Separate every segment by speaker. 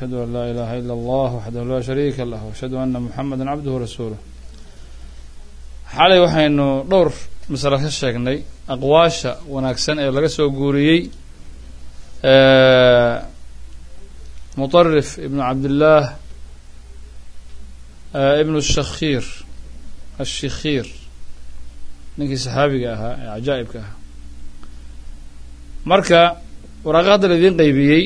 Speaker 1: ashhadu an laa ilaaha ila allah waxdahu laa shariika lah ashhadu ana muxameda cabduhu rasuuluh xalay waxaynu dhowr masale ka sheegnay aqwaasha wanaagsan ee laga soo guuriyey muطarif ibnu cabdillaah ibnu shakhiir ashikhiir ninkii saxaabiga ahaa ee cajaa'ibka ahaa marka waraaqa hadda la idiin qaybiyey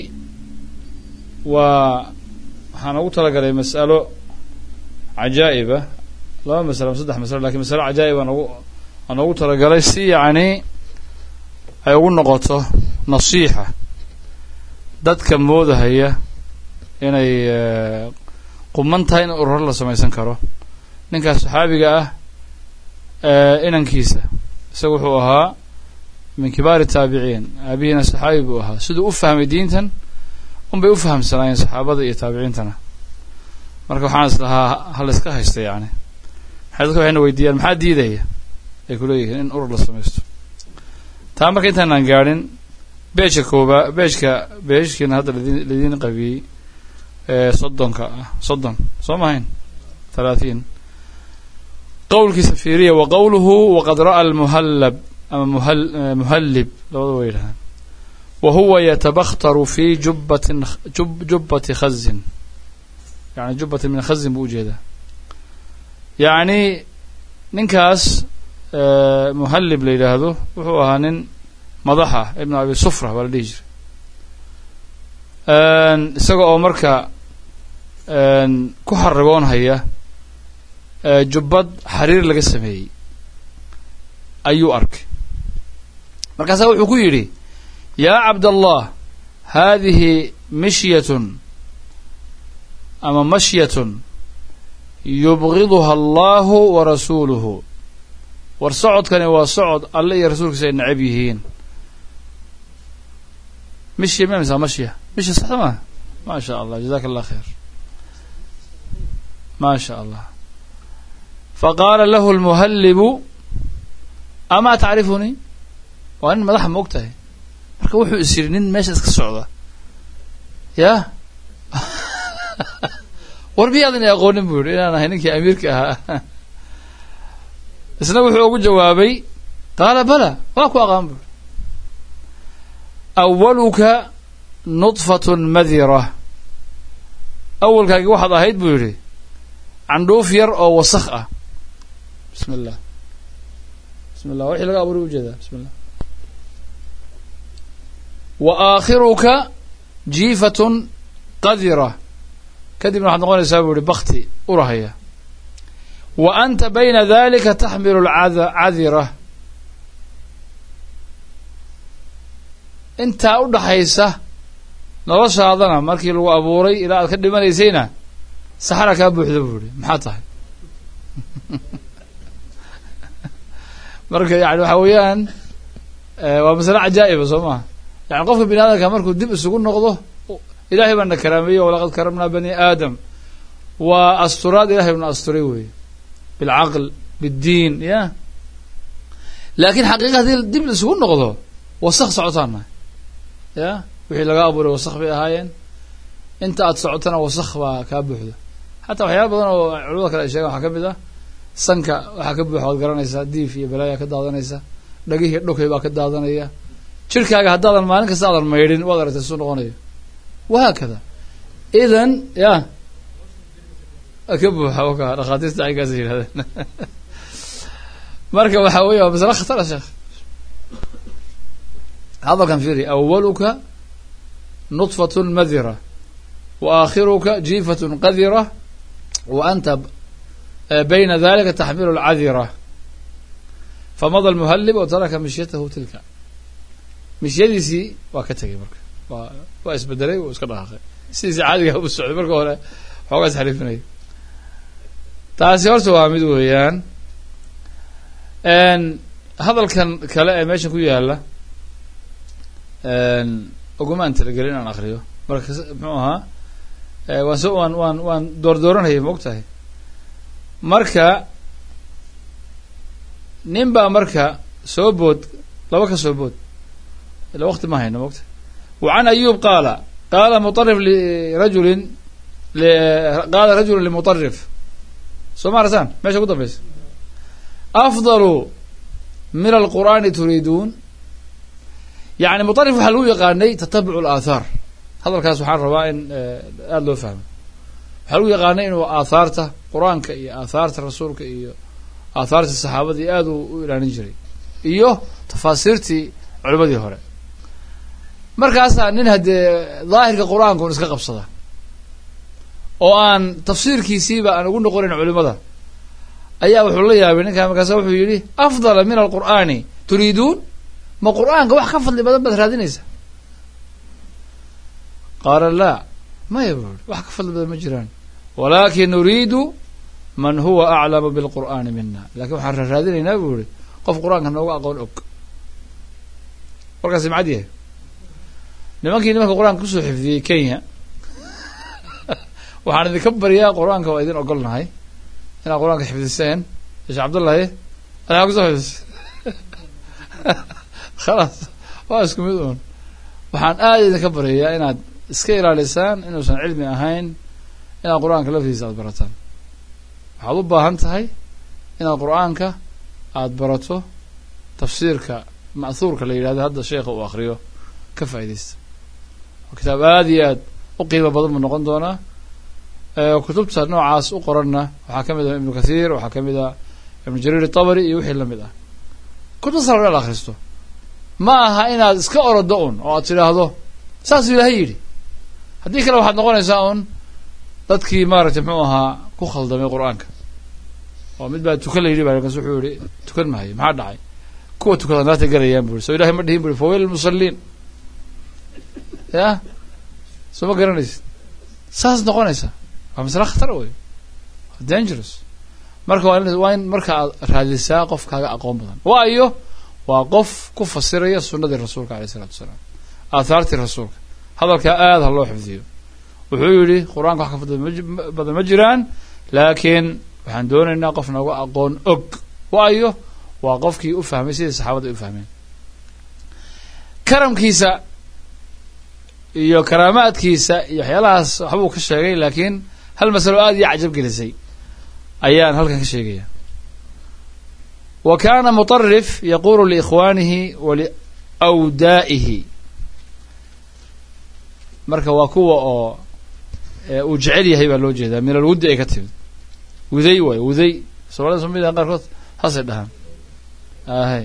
Speaker 1: waa waxaan ugu talagalay mas'alo cajaa'iba laba masalo ama saddex masalo lakin masalo cajaa'ib aan ugu aan ugu talagalay si yacni ay ugu noqoto nasiixa dadka moodahaya inay quman tahay in ururo la samaysan karo ninkaas saxaabiga ah inankiisa isaga wuxuu ahaa min kibaari taabiciin aabihiina saxaabi buu ahaa siduu u fahmay diintan unbay u fahamsanaayeen saxaabada iyo taabiciintana marka waxaan is lahaa hala iska haysta yani maxay dadka waxayna weydiiyaan maxaa diidaya ay kuleeyihiin in urur la samaysto taa marka intaanaan gaadhin beejka koobaa beejka beejkiina hadda ladin ladiin qabiyey soddonka ah soddon soo mahayn halaaثiin qowlkiisa fiiriya wa qowluhu waqad ra'a almuhallab ama muhal muhallib labada way yidhahdaan wa huwa yatabakhtaru fi jubbatin jubbati khazin yani jubbatin min khazin buu ujeedaa yacni ninkaas muhallib la yidhaahdo wuxuu ahaa nin madax ah ibnu abi sufra baa la dhihi jiray isaga oo marka ku xaragoonhaya jubbad xariir laga sameeyey ayuu arkay markaasaa wuxuu ku yidhi yaa cabdallah haadihi mishyatun ama mashyatun yubgiduha allahu wa rasuuluhu war socodkani waa socod alle iyo rasuulkiisa ay necab yihiin mishya ma misa mashya mishya saxda maa ma sha allah jazaka allah khayr ma sha allah faqaala lahu lmuhallibu amaa tacrifunii waa nin madaxa ma og tahay marka wuxuu is yidhi nin meesha iska socda yah war miyaadan i aqoonin buu yihi inaan ahay ninkii amiirka ahaa isna wuxuu ugu jawaabay qaala bala waa ku aqaan buu awaluka nudfatun madira awalkaagi waxaad ahayd buu yidhi candhuuf yar oo wasakh ah bismi illah bismi llah wixii laga abuuray ujeedaa bismi llah wa aakhiruka jiifatun qadira kadibna waxaad noqonaysaa buu yihi bakti urahaya wa anta bayna dalika taxmilu lcadira intaa u dhaxaysa noloshaadana markii lagu abuuray ilaa aad ka dhimanaysayna saxara kaa buuxda buu yihi maxaa tahay marka yani waxa weeyaan waa masale cajaa'iba soo maha yani qofka bini aadamka markuu dib isugu noqdo ilahay baana karaameeyey walaqad karamnaa bani aadam waa asturaad ilahay bna asturay wey bilcaql biddiin ya laakiin xaqiiqa hadii dib la isugu noqdo wasaq socotaana ya wixii laga abuuray wasaq bay ahaayeen inta aad socotana wasaq baa kaa buuxda xataa waxyaala badan oo culamada kale ay sheegaan waxaa ka mid ah sanka waxaa ka buuxa waad garanaysaa diif iyo balaaya ka daadanaysa dhagihii dhukay baa ka daadanaya jirkaaga haddaadan maalin kasta aadan maydhin waad aragtay suu noqonayo wahaakada idan ya ka buuxa waka dhakhaatiirta aynkaas yidhahdeen marka waxa weya waa masale khatara sheekh hadalkan fiiri awaluka nudfatun madira wa aakhiruka jiifatun qadira wa anta bayna dalika taxmilu lcadira famada lmuhallib o taraka mishyatahu tilka mishyadiisii waa ka tegay marka waa waa isbedelay wuu iska dhaqaaqay sidiisi caadiga u socday marka hore xoogaas xariifinaya taasi horta waa mid weeyaan hadalkan kale ee meesha ku yaala ogumaan talagelin inaan akriyo marka muxuu ahaa waan so waan waan waan doordooranayay ma og tahay marka nin baa marka soo bood laba ka soo bood ila waqti ma hayno ma ogtahay wa can ayub qaala qaala muطarif lirajulin qaala rajulu limuطarif soo ma aragtaan meesha ku dambaysa afdalu min alqur'aani turiiduun yani muطarif waxaa lagu yaqaanay tatabuc اlaathaar hadalkaas waxaan rabaa in aada loo fahmo waxaa lagu yaqaanay inuu aathaarta qur-aanka iyo aathaarta rasuulka iyo aathaarta saxaabadii aada u ilaalin jiray iyo tafaasiirtii culimadii hore markaasaa nin haddee daahirka qur-aanka un iska qabsada oo aan tafsiirkiisiiba aan ugu noqonayn culimada ayaa wuxuu la yaabay ninkaa markaasa wuxuu yidhi afdala min alqur'aani turiiduun ma qur-aanka wax ka fadli badan baad raadinaysa qaala laa maya buu yihi wax ka fadli badan ma jiraan walaakin nuriidu man huwa aclamu bilqur'aani mina lakin waxaan raaraadinaynaa buu yihi qof qur-aanka nooga aqoon og warkaasi macad yahay nimankii nimanka qur-aanka kusoo xifdiyey kenya waxaan idinka baryaa qur-aanka waa idin ogolnahay inaad qur-aanka xifdiseen sheekh cabdullahi adaa kusoo xifdis khalaas waa isku mid uun waxaan aada idinka baryayaa inaad iska ilaalisaan inuusan cilmi ahayn inaad qur-aanka laftiisa aada barataan waxaad u baahan tahay inaad qur-aanka aada barato tafsiirka ma'huurka la yidhahdo hadda sheekha uu akriyo ka faaidaysta waa kitaab aada iyo aad u qiimo badan buu noqon doonaa kutubta noocaas u qoranna waxaa ka mid ah ibnu kathiir waxaa ka mid ah ibnu jariir itabari iyo wixii lamid ah kutub sala inaad akhristo ma aha inaad iska orodo un oo aad tidhaahdo saasuu ilaahay yidhi haddii kale waxaad noqonaysaa un dadkii maaragtay muxuu ahaa ku khaldamay qur-aanka oo mid baa tukan la yidhi ba markaas wuxuu yihi tukan maayo maxaa dhacay kuwa tukada naarta galayaan bu yhi soo ilahay ma dhihin bu yhi fawayl lmusaliin ya soo ma garanaysid saas noqonaysaa waa masle khatar wey dangerous marka waa waa in marka aad raadisaa qof kaaga aqoon badan waayo waa qof ku fasiraya sunadii rasuulka alayh isalatu wasalaam aathaartii rasuulka hadalkaa aada ha loo xifdiyo wuxuu yidhi qur-aanka wax ka fadli badan ma jiraan laakiin waxaan doonaynaa qof nooga aqoon og waayo waa qofkii u fahmay sidii saxaabada ay u fahmeen karamkiisa iyo karaamaadkiisa iyo waxyaalahaas waxbuu ka sheegay laakiin hal masalo aada iyo cajab gelisay ayaan halkan ka sheegaya wa kana muطarif yaqulu liikhwanihi wa liwdaa'ihi marka waa kuwa oo uu jecel yahay baa loo jeedaa min alwuddi ay ka timid wuday waayo wuday somalida somalidan qaarkood saasay dhahaan ahay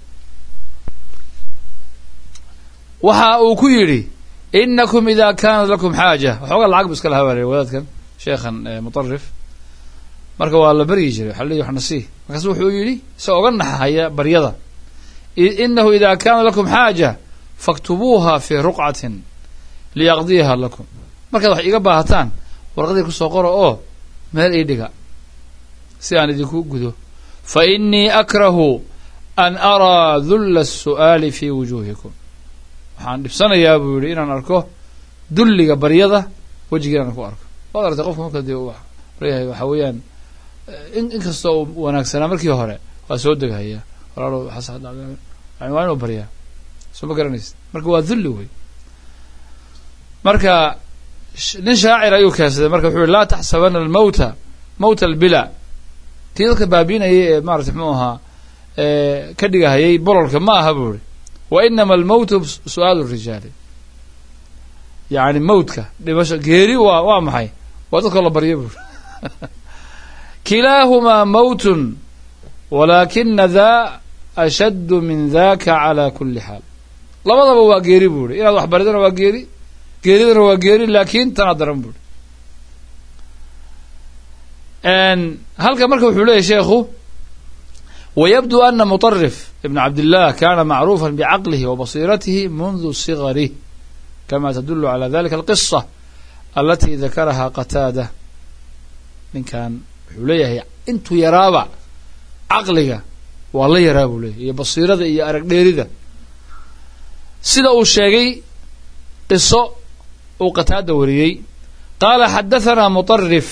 Speaker 1: waxa uu ku yidhi inakum ida kanat lakum xaaja waxoogaa lacag bu iska lahaa baa wadaadkan sheekhan muطarif marka waa la beryi jiray waxa leeyi wax nasii markaasu wuxuu yidhi isagoo oga naxahaya baryada inahu ida kana lakum xaaja faktubuuha fi ruqcatin liyaqdiyaha lakum markaad wax iiga baahataan warqadii kusoo qora oo meel ii dhiga si aan idinku gudo fa inii akrahu an araa dulla الsu'aali fi wujuhikum waxaan dhibsanayaa buu yihi inaan arko dulliga baryada wejigii inaan ku arko waad artay qofka marka dee baryahay waxa weeyaan inkastoo uu wanaagsanaa markii hore waa soo degahaya walaalo waa inuu baryaa soo ma garanaysid marka waa dulli wey marka nin shaacir ayuu keensaday marka wuxuu yihi laa taxsabana almawta mawta albila kii dadka baabiinayay ee maratay mxuu ahaa ka dhigahayay bololka ma aha buu ihi wa inama almawtu su-aal rijaali yani mawtka dhimasho geeri waa waa maxay waa dadkoo la barya buu kilaahumaa mawtun walaakina daa ashaddu min daka cala kuli xaal labadaba waa geeri buu ihi inaad wax baridana waa geeri geeridana waa geeri laakin tanaa daran buu ihi halka marka wuxuu leeyahy sheekhu wayabdu ana muطarif ibn cabdillah kana macruufa bcaqlihi wabasiratihi mundu sigarih kama tadulu cala dalika alqisa alati dakaraha qataada ninkan wuxuu leeyahay intuu yaraaba caqliga waa la yaraa buu leeyahy iyo basiirada iyo arag dheerida sida uu sheegay qiso uu qataada wariyey qaala xadathana muطarif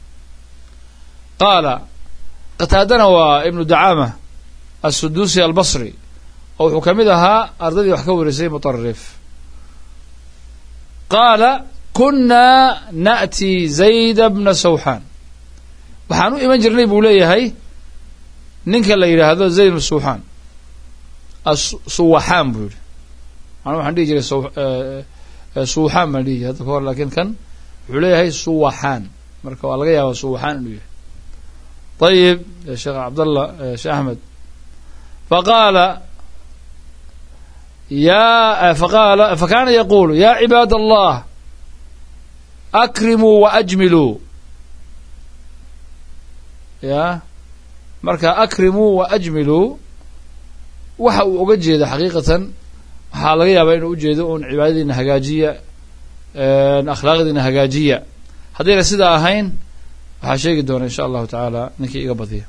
Speaker 1: qaala qataadana waa ibnu dacaama assuduusi albasri oo wuxuu ka mid ahaa ardaydii wax ka warisay muطarif qaala kunaa na'ti zayda bna sawxaan waxaan u iman jirnay buu leeyahay ninka la yidhaahdo zayd bna sawxaan suwaxaan buu yidhi ana waxaan dhihi jiray suwaxaan baan dhihi jiray hadda ka hor lakin kan wuxuu leeyahay suwaxaan marka waa laga yaaba suwaxaan inuu yahay ayib sheekh cabdallah sheekh axmed faqaala ya faqaala fakana yaqulu ya cibaad allah akrimuu waajmiluu ya marka akrimuu waajmiluu waxa uu oga jeeda xaqiiqatan waxaa laga yaabaa inuu ujeedo un cibaadadiina hagaajiya akhlaaqdiina hagaajiya haddayna sidaa ahayn waxaa sheegi doona insha allahu tacaala ninkii iga badiya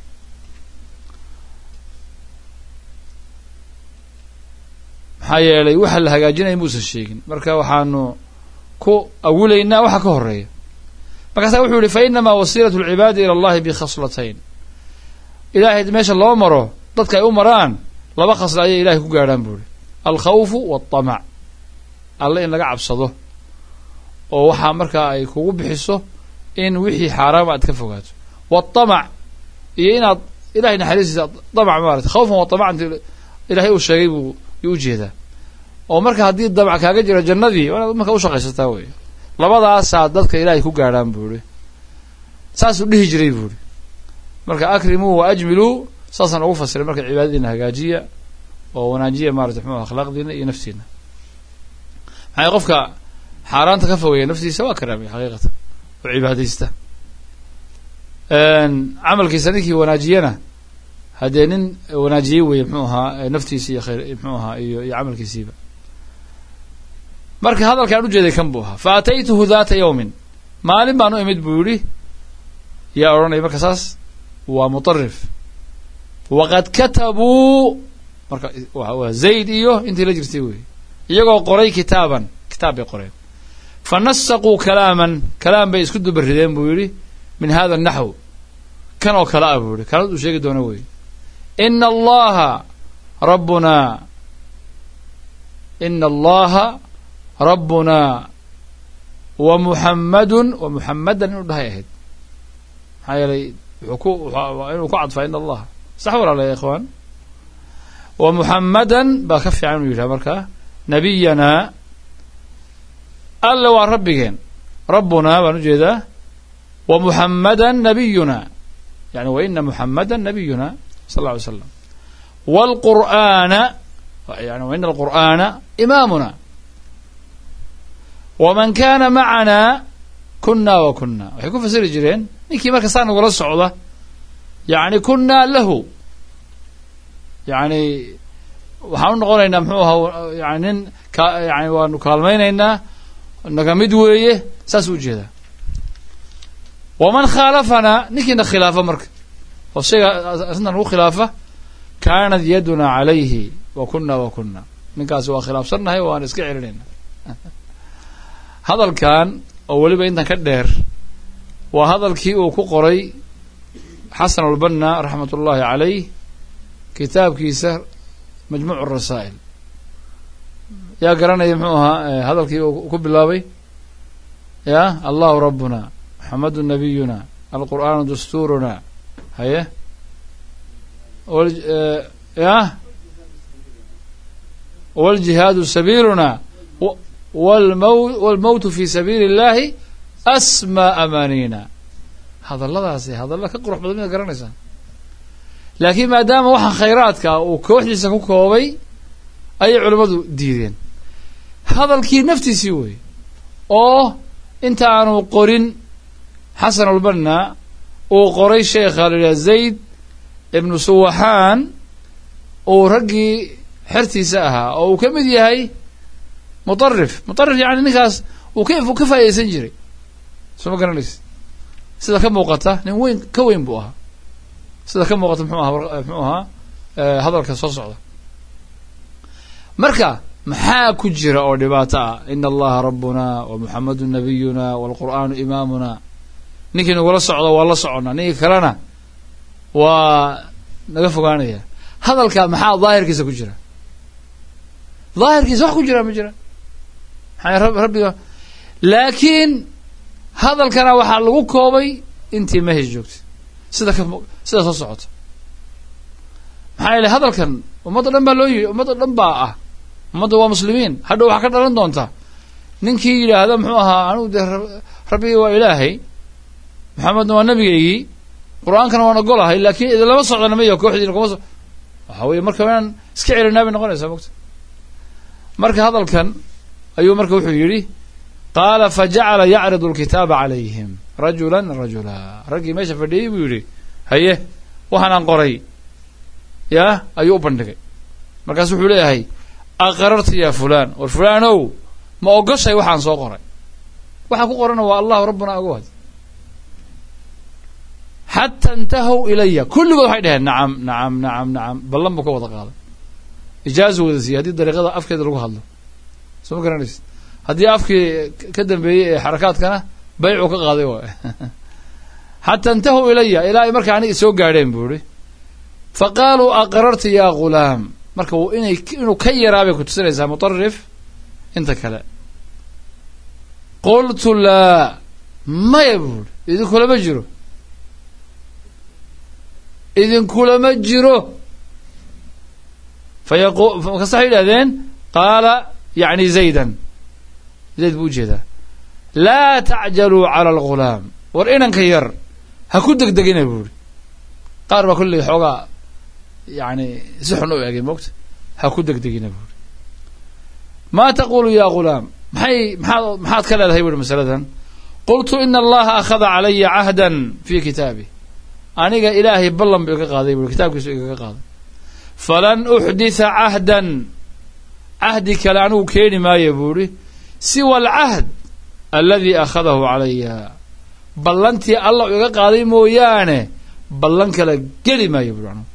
Speaker 1: maxaa yeelay waxa la hagaajinaya muusan sheegin marka waxaanu ku awilaynaa waxa ka horeeya markaasa wuxuu yihi fainamaa wasiilat lcibaadi ila allahi bikhaslatayn ilahay meesha loo maro dadka ay u maraan laba khasla ayay ilahay ku gaadhaan buu ihi alkhawfu walطamac alle in laga cabsado oo waxaa markaa ay kugu bixiso in wixii xaaraama aad ka fogaato waطamac iyo inaad ilahay naxariistiisa damac maarata khawfan wa tamacant ilahay uu sheegay buu yuu ujeedaa oo marka haddii damac kaaga jiro jannadii waa inaad marka ushaqaysataa wey labadaasaa dadka ilaahay ku gaadhaan buu ihi saasuu dhihi jiray buu ihi marka akrimuu wa ajmiluu saasaan ugu fasiray marka cibaadadiina hagaajiya oo wanaajiya maarata mxuu akhlaaqdiina iyo naftiina maxay qofka xaaraanta ka fogeeya naftiisa waa karaamay xaqiiqatan oo cibaadaysta camalkiisa ninkii wanaajiyana haddee nin wanaajiyey weye mxuu ahaa naftiisi iyo khayr mxuu ahaa iyo iyo camalkiisiiba marka hadalkaan ujeeday kan buu ahaa fa ataytuhu data yawmin maalin baan u imid buu yihi yaa odhanaya marka saas waa mutarif waqad katabuu marka waa zayd iyo intii la jirtay wey iyagoo qoray kitaaban kitaab bay qoreen fa nasaquu kalaaman kalaam bay isku dubarideen buu yihi min hada naxw kan oo kale ah buu yihi kanad uu sheegi doono wey ina allaha rabbunaa ina allaha rabbunaa wa muxammadun wa muxammadan inuu dhahay ahayd maxaa yeelay wuxuu ku inuu ku cadfaa ina allaha sax walaala ya ikhwaan wa muxammadan baa ka fiican inuu yidhaha markaa nabiyanaa alle waa rabbigeen rabbunaa baan ujeedaa wa muxammadan nabiyuna yani wa ina muxammadan nabiyuna sal lla alay slam wاlqur'aana yani wa ina alqur'aana imaamuna waman kana macanaa kuna wa kuna waxay ku fasiri jireen ninkii marka saa nagula socda yani kunaa lahu yani waxaan u noqonaynaa mxuu ahaa yani nin ka yani waanu kaalmaynaynaa naga mid weeye saas u ujeedaa waman khaalafanaa ninkiina khilaafa marka oo shayga arrintan lagu khilaafa kaanat yaduna calayhi wa kuna wa kuna ninkaasi waa khilaafsannahay waan iska celinayna hadalkan oo weliba intan ka dheer waa hadalkii uu ku qoray xasan albanna raxmat ullahi calayh kitaabkiisa majmuuc rasaa'il yaa garanaya muxuu ahaa hadalkii uu ku bilaabay ya allahu rabbuna maxamadu nabiyuna alqur'aanu dastuuruna haye ya wاljihaadu sabiiluna wاlmowtu fi sabiili اllahi asma amaanina hadalladaasi hadalla ka qurux badan miad garanaysaa laakiin maadaama waxaa khayraadka uu kooxdiisa ku koobay ayay culimmadu diideen hadalkii naftiisii wey oo inta aanu qorin xasan albanna uu qoray sheekha la yidhaha zayd ibnu suwaxaan uu raggii xertiisa ahaa oo uu ka mid yahay mutarif mutarif yani ninkaas uu ka ka faa'idaysan jiray soo ma garanaysa sida ka muuqata nin weyn ka weyn buu ahaa sida ka muuqata mxuu aha mxuu ahaa hadalka soo socda marka maxaa ku jira oo dhibaato ah ina allaha rabbuna wa muxamadu nabiyuna walqur'aanu imaamuna ninkii nagula socdo waa la soconnaa ninkii kalena waa naga fogaanaya hadalka maxaa daahirkiisa ku jira daahirkiisa wax ku jira ma jira maxaa rabbiga laakiin hadalkana waxaa lagu koobay intii mehes joogtay sida ka sida soo socota maxaa yeelay hadalkan ummadda dhan baa loo yidhi ummadda dhan baa ah ummadda waa muslimiin hadhow waxaa ka dhalan doonta ninkii yidhaahda muxuu ahaa anugu dee rabbigii waa ilaahay maxamedna waa nabigaygii qur-aankana waan ogolahay laakiin idinlama socdana mayo kooxdiina kuma so waxaa weye marka inaan iska celinaa bay noqonaysaa mogta marka hadalkan ayuu marka wuxuu yidhi qaala fajacala yacridu lkitaaba calayhim rajula rajula raggii meesha fadhiyey buu yidhi haye waxaanaan qoray yaa ayuu u bandhigay markaasu wuxuu leeyahay aqrarta ya fulan war fulanow ma ogoshay waxaan soo qoray waxaa ku qorana waa allahu rabbuna agowad xata intahow ilaya kulligood waxay dhaheen nacam nacam nacam nacam ballan buu ka wada qaaday ijaazu wada siiyey haddii dariiqada afkeeda lagu hadlo soo ma garanaysid haddii afkii ka dambeeyey ee xarakaadkana baycuu ka qaaday waay xata intahow ilaya ilaa ay markaa aniga soo gaadheen buu ihi fa qaaluu aqrarta ya ghulaam marka inay inuu ka yaraa bay ku tusinaysaa mutarif inta kale qultu laa maya buuri idinkulama jiro idinkulama jiro fayaqu markaas waxay yidhahdeen qaala yacni zaydan zayd buu ujeedaa laa tacjaluu cala algulaam war inanka yar ha ku degdegina buuri qaar baa kolley xoogaa yani si xun u egay moogta ha ku degdegina buuri maa taqulu ya ghulaam maxay maxaad maxaad ka leedahay buuri masaladan qultu ina allaha akhada calaya cahdan fi kitaabi aniga ilaahay ballan buu iga qaaday buuri kitaabkiisu igaga qaaday falan uxditha cahdan cahdi kale anigu keeni maayo buuri siwa alcahd aladii akhadahu calaya ballantii allah iga qaaday mooyaane ballan kale geli maayo buuri anigu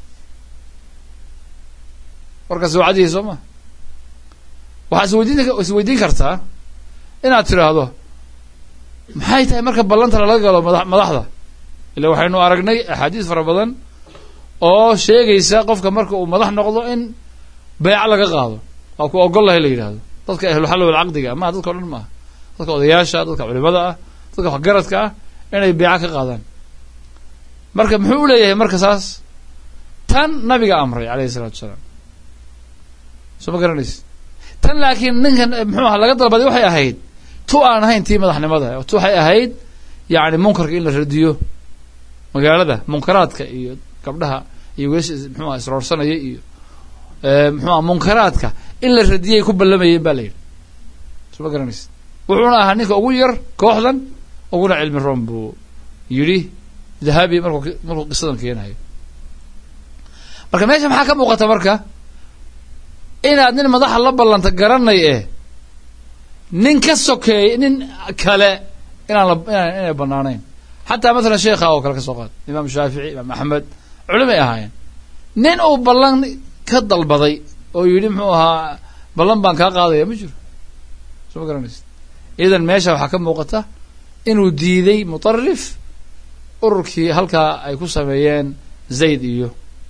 Speaker 1: warkaas wacdihi soo ma waxaa isweydiin isweydiin kartaa inaad tidhaahdo maxay tahay marka ballanta lala galo mada madaxda ila waxaynu aragnay axaadiis fara badan oo sheegaysa qofka marka uu madax noqdo in beeco laga qaado waa ku ogol lahay la yidhaahdo dadka ahluxalli walcaqdiga maha dadka o dhan maaha dadka odayaasha dadka culimada ah dadka waxgaradka ah inay beeco ka qaadaan marka muxuu u leeyahay marka saas tan nabiga amray alayhi isalaatu wasalaam soo ma garanaysi tan laakiin ninkan muxuu aha laga dalbaday waxay ahayd tu aan ahayn tii madaxnimada tu waxay ahayd yacni munkarka in la radiyo magaalada munkaraadka iyo gabdhaha iyo wees muxuuha isroorsanaya iyo muxuuha munkaraadka in la radiyay ku ballamayeen ba la yidhi soo ma garanaysi wuxuuna ahaa ninka ugu yar kooxdan uguna cilmi room buu yidhi dahabi markuu markuu qisadan keenayo marka meesha maxaa ka muuqata marka inaad nin madaxa la ballanta garanay eh nin ka sokeey nin kale inaan la inaan inay banaanayn xataa mathalan sheekha oo kale ka soo qaad imaam shaafici imaam axmed culimay ahaayeen nin uu ballan ka dalbaday oo yidhi muxuu ahaa ballan baan kaa qaadaya ma jiro soo ma garanaysa idan meesha waxaa ka muuqata inuu diiday mutarif ururkii halkaa ay ku sameeyeen zayd iyo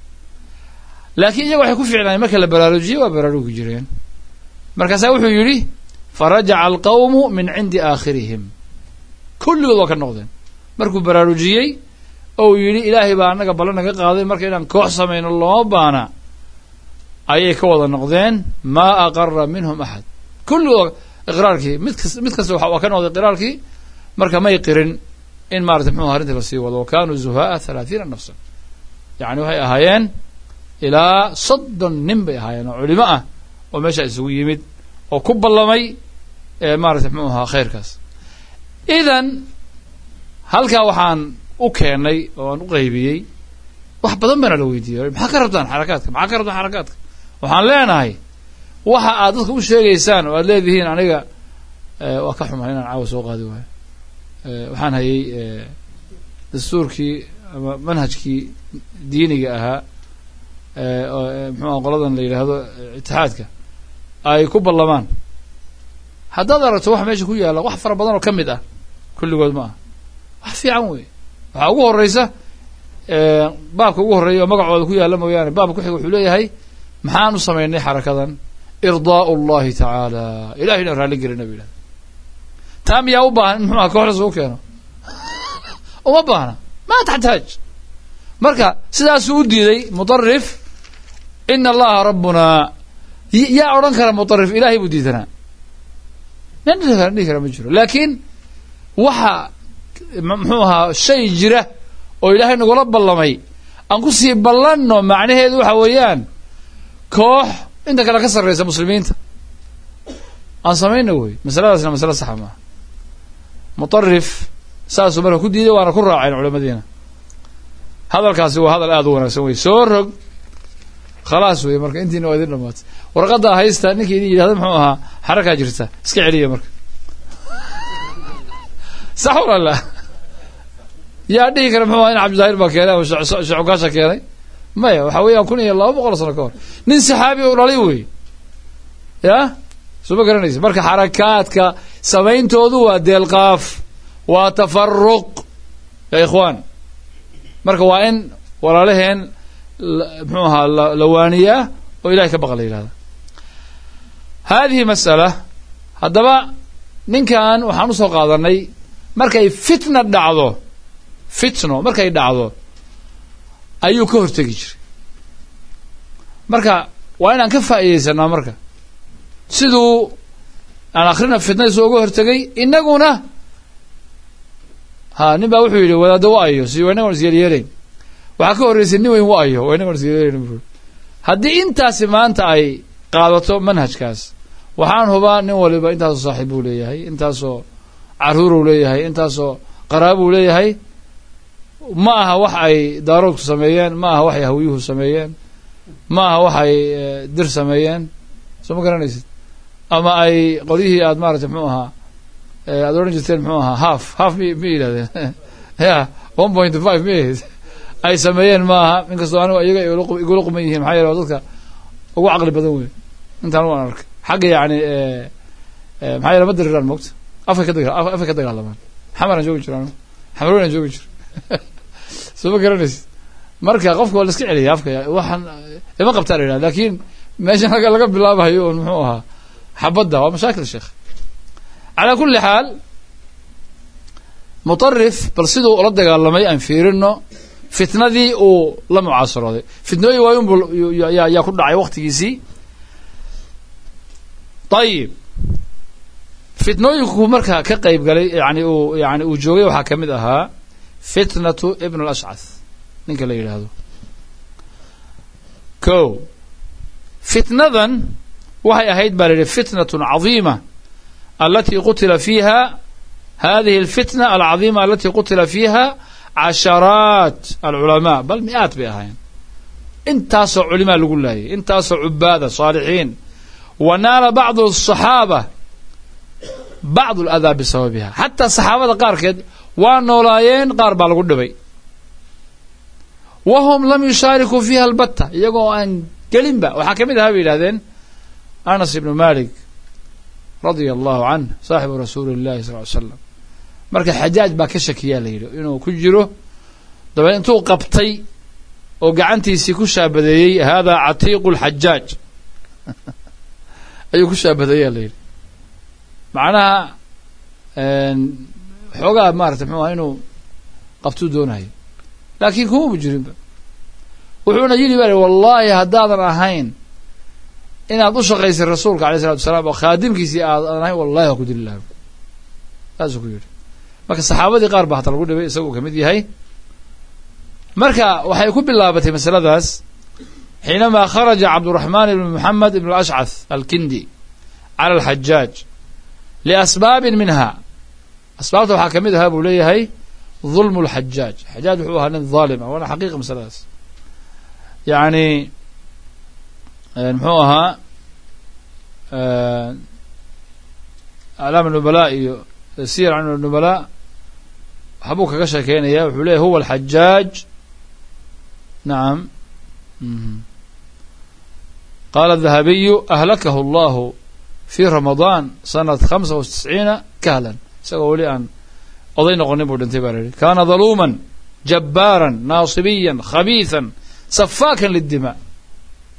Speaker 1: laakiin iyaga waxay ku fiicnaayeen marka la baraarujiyey waa baraarugi jireen markaasaa wuxuu yidhi farajaca alqawmu min cindi aakhirihim kulligood waa ka noqdeen markuu baraarujiyey ou yidhi ilaahay baa annaga ballan naga qaaday marka inaan koox samayno looma baana ayay ka wada noqdeen maa aqara minhum axad kulligood iqraarkii mid kas mid kasta waa ka noqday iqraarkii marka may qirin in maratay muxuu arrinta la sii wado wa kanuu zuhaaa halaathiina nafsan yacni waxay ahaayeen ilaa soddon nin bay ahaayeen oo culimo ah oo meesha isugu yimid oo ku ballamay maratay muxuu ahaa khayrkaas idan halkaa waxaan u keenay oo aan u qaybiyey wax badan baana la weydiiyey maxaa ka rabtaan xarakaadka maxaa ka rabtaan xarakaadka waxaan leenahay waxa aad dadka u sheegaysaan oo aad leedihiin aniga waa ka xumaa inaan caawa soo qaadi waayo waxaan hayay dastuurkii ama manhajkii diiniga ahaa muxuuha qoladan la yidhaahdo itixaadka ay ku ballamaan haddaad aragto wax meesha ku yaalla wax fara badan oo ka mid ah kulligood ma ah wax fiican wey waxaa ugu horeysa baabka ugu horreeya oo magacooda ku yaalla mooyaane baabka ku xiga wuxuu leeyahay maxaan u samaynay xarakadan irdaau llahi tacaala ilahay inaan raalli gelina bu yidhahda taa miyaa u baahan in muxuu aha kooxdaas u keeno uma baahna ma taxtaaj marka sidaasuu u diiday muطarif ina allaha rabbunaa yaa odhan kara muطarif ilahay buu diidanaa nin dhihi kara ma jiro laakiin waxa muxuu ahaa shay jira oo ilaahay nagula ballamay aan ku sii ballanno macnaheedu waxa weeyaan koox inta kale ka sarraysa muslimiinta aan samayna wey masaladaasna masale saxa maaha muطarif saasuu marka ku diiday waana ku raaceen culamadiina hadalkaasi waa hadal aada u wanaagsan wey soo rog khalaas wey marka intiina waa idin dhamaatay warqaddaa haysta ninka idin yidhahda muxuu ahaa xarakaa jirta iska celiya marka sax wala la yaa dhihi kara muxuu aha in cabdidaahir baa keenay ama shecukaasha keenay maya waxa weeyaan kun iyo laba boqol sano ka hor nin saxaabi u dhalay wey ya soo ma garanaysa marka xarakaadka samayntoodu waa deelqaaf waa tafaruq ya ikhwaan marka waa in walaalaheen muxuu ahaa la waaniyaa oo ilahay ka baqa la yidhahda hadihi mas'ala haddaba ninkan waxaan usoo qaadanay markay fitna dhacdo fitno markay dhacdo ayuu ka hortegi jiray marka waa inaan ka faa'iidaysanaa marka siduu aan akrina fitnadiisu uga hortegay inaguna ha nin baa wuxuu yidhi wadaaddo wa ayo si waa inagoon isyeelyeelayn waxaa ka horreysay nin weyn wa ayo waa inagoon isyeelyeelayn buu haddii intaasi maanta ay qaadato manhajkaas waxaan hubaa nin waliba intaasoo saaxiib buu leeyahay intaasoo caruuruu leeyahay intaasoo qaraabuu leeyahay ma aha wax ay daaroodku sameeyeen ma aha wax ay hawyuhu sameeyeen ma aha wax ay dir sameeyeen soo ma garanaysid ama ay qolyihii aad maaragtay muxuu ahaa aad odhan jirteen muxuu ahaa half half mi ma yidhahdeen ya one point five mi ay sameeyeen ma aha inkastoo anigu iyaga igula quman yihiin maxaa yeele waa dadka ugu caqli badan wey intaan waan arkay xagga yani maxaa yeele ma diriraan moogta afka ka daga afka ka dagaalamaan xamaraan joogi jiro anigu xamarweynaan joogi jiro soo ma garanaysid marka qofka waa la iska celiya afka waxaan ima qabtaa la yidhahda lakin meeshan laga laga bilaabayo un muxuu ahaa xabadda waa mashaakil sheekh calaa kulli xaal muطarif bal siduu ula dagaalamay aan fiirino fitnadii uu la mucaasarooday fitnooyin waayun bu yaa ku dhacay waktigiisii ayib fitnooyinku marka ka qayb galay yani uu yani uu joogay waxaa ka mid ahaa fitnatu ibn اlashcath ninka la yidhaahdo ko fitnadan waxay ahayd baa la yidhi fitnaة caظiima alati qutila fiiha hadihi اlfitna alcaظiima alati qutila fiiha casharaat alculamaa bal mi-aad bay ahaayeen intaasoo culimaa lagu laayay intaasoo cubaada saalixiin wa naala bacdu الصaxaaba bacd اladaa bisababiha xataa saxaabada qaarkeed waa noolaayeen qaar baa lagu dhibay wa hum lam yushaarikuu fiiha albatta iyagoo aan gelinba waxaa ka mid ahaa bay yidhahdeen anas ibnu malik radia allahu canh saaxibu rasuuli اllahi sal ly slam marka xajaaj baa ka shakiyaa la yidhi inuu ku jiro dabeed intuu qabtay oo gacantiisii ku shaabadeeyey hada catiiqu اlxajaaj ayuu ku shaabadeeyaa la yidhi macnaha xoogaa maarata mxuu aha inuu qabtuu doonayo laakiin kumaba jirinba wuxuuna yidhi ba wallahi haddaadan ahayn inaad u shaqaysay rasuulka alay isalatu wasalaam oo khaadimkiisii aadan ahayn wallahi waa ku dili laha saasuu ku yidhi marka saxaabadii qaar baa hata lagu dhibay isaguu kamid yahay marka waxay ku bilaabatay masaladaas xiinamaa kharaja cabduraxmaan ibn moxamed ibn ashcath alkindi cala alxajaaj liasbaabin minha asbaabta waxaa kamid ahaa buu leeyahay ظulm اlxajaaj xajaaj wuxuu ahaa nin ظaalim ah waana xaqiiqa masaladaas yani muxuu ahaa aclaam الnubala iyo siyar can الnubala waxbuu kaga sheekeynaya wuxuu leyahy huwa alxajaaj nacam qala الdahabiyu ahlakahu اllahu fi ramadaan sanat hamsa wa tisciina kahlan isagoo weli aan oday noqonin buu dhintay baa la yihi kaana daluuma jabbaara naasibiya khabiiثa safaakan lidima